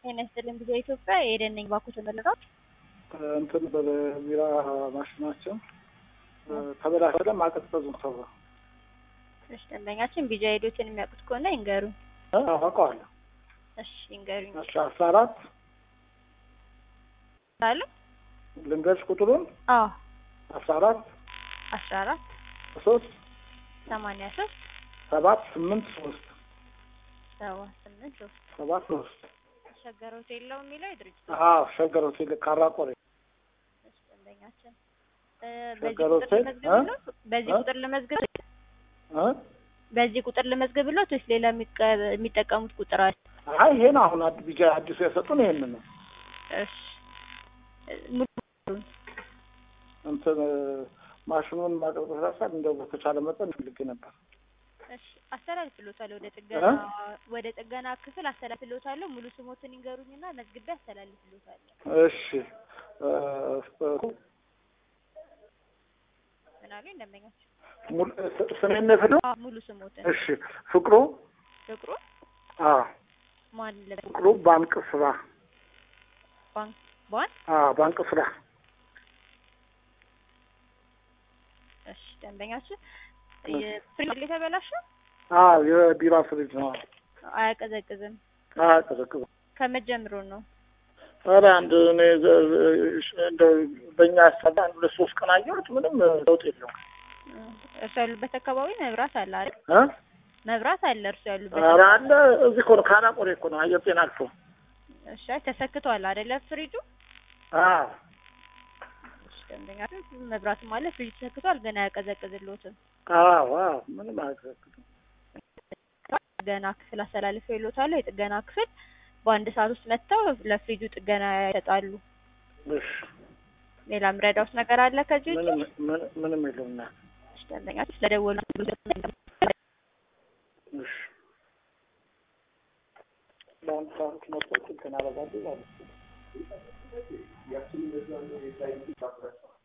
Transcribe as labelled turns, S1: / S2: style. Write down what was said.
S1: ጤና ይስጥልኝ ጊዜ ኢትዮጵያ የኤደን ነኝ። ባኩ ተመልሷል።
S2: እንትን በቢራ ማሽናቸው ተበላሸ ማቀዝቀዙ ተብሎ
S1: እሺ፣ ደንበኛችን ቢጃ ሄዶችን የሚያውቁት ከሆነ ይንገሩኝ።
S2: አውቀዋለሁ።
S1: እሺ ይንገሩኝ።
S2: እሺ አስራ አራት
S1: አሉ
S2: ልንገርሽ ቁጥሩን
S1: አዎ
S2: አስራ አራት
S1: አስራ አራት
S2: ሶስት
S1: ሰማንያ ሶስት
S2: ሰባት ስምንት ሶስት
S1: ሰባት ስምንት ሶስት
S2: ሰባት ሶስት
S1: ሸገር ሆቴል ነው የሚለው የድርጅት
S2: አዎ ሸገር ሆቴል ካራ ቆሬ
S1: እሺ፣ ደንበኛችን እ በዚህ
S2: ሸገር
S1: ቁጥር
S2: ሆቴል
S1: ልመዝግብሎት በዚህ
S2: እ?
S1: ቁጥር ልመዝግብ
S2: እ?
S1: በዚህ ቁጥር ልመዝግብሎት ወይስ ሌላ የሚቀ- የሚጠቀሙት ቁጥር አለ?
S2: አይ ይሄ ነው አሁን አድ- ቢጃ አዲሱ የሰጡን ይሄንን ነው
S1: እሺ ሙሉ
S2: እንትን ማሽኑን ማቀዝቀዝ ሳሳል እንደው በተቻለ መጠን ፈልጌ ነበር
S1: እሺ አስተላልፍሎታለሁ ወደ ጥገና ወደ ጥገና ክፍል አስተላልፍሎታለሁ። ሙሉ ስሞትን ይንገሩኝና መዝግቤ አስተላልፍሎታለሁ።
S2: እሺ እ፣
S1: ምን አሉኝ ደንበኛቸው?
S2: ሙሉ- ስ- ስሜን ነው የፈለጉት?
S1: አዎ ሙሉ ስሞትን
S2: እሺ ፍቅሩ
S1: ፍቅሩ
S2: አዎ
S1: ማን ለ
S2: ፍቅሩ ባንክ ስራ
S1: ባንክ ባን
S2: አዎ ባንክ ስራ
S1: እሺ ደንበኛችን የፍሪጅ የተበላሸ
S2: አዎ የቢራ ፍሪጅ ነው
S1: አያቀዘቅዝም።
S2: አያቀዘቅዝም
S1: ከመጀመሩ ነው።
S2: ኧረ አንድ እኔ ዘ- ዘ- እንደው በእኛ ያሰላ አንድ ሁለት ሶስት ቀን አየሁት ምንም ለውጥ የለውም
S1: እርሱ ያሉበት አካባቢ መብራት አለ አይደል?
S2: እ
S1: መብራት አለ እርሱ ያሉበት።
S2: ኧረ አለ እዚህ እኮ ነው ካናቆሬ እኮ ነው አየር ጤና አልፎ
S1: እሺ አይ ተሰክቷል አይደለ ፍሪጁ?
S2: አዎ
S1: እሺ ደንበኛችን መብራትም አለ ፍሪጅ ተሰክቷል፣ ግን አያቀዘቅዝልዎትም።
S2: አዎ አዎ ምንም አያቀዘቅዝም
S1: ጥገና ክፍል አስተላልፈው ይሎታለሁ። የጥገና ክፍል በአንድ ሰዓት ውስጥ መጥተው ለፍሪጁ ጥገና ይሰጣሉ።
S2: እሺ
S1: ሌላ ምረዳውስ ነገር አለ ከዚህ ውጭ?
S2: ምንም ምን- ምንም የለውም እና
S1: እሺ ደንበኛችን ስለደወሉ
S2: እሺ በአንድ ሰዓት መጥቶ እንትን አደርጋለሁ ማለት ነው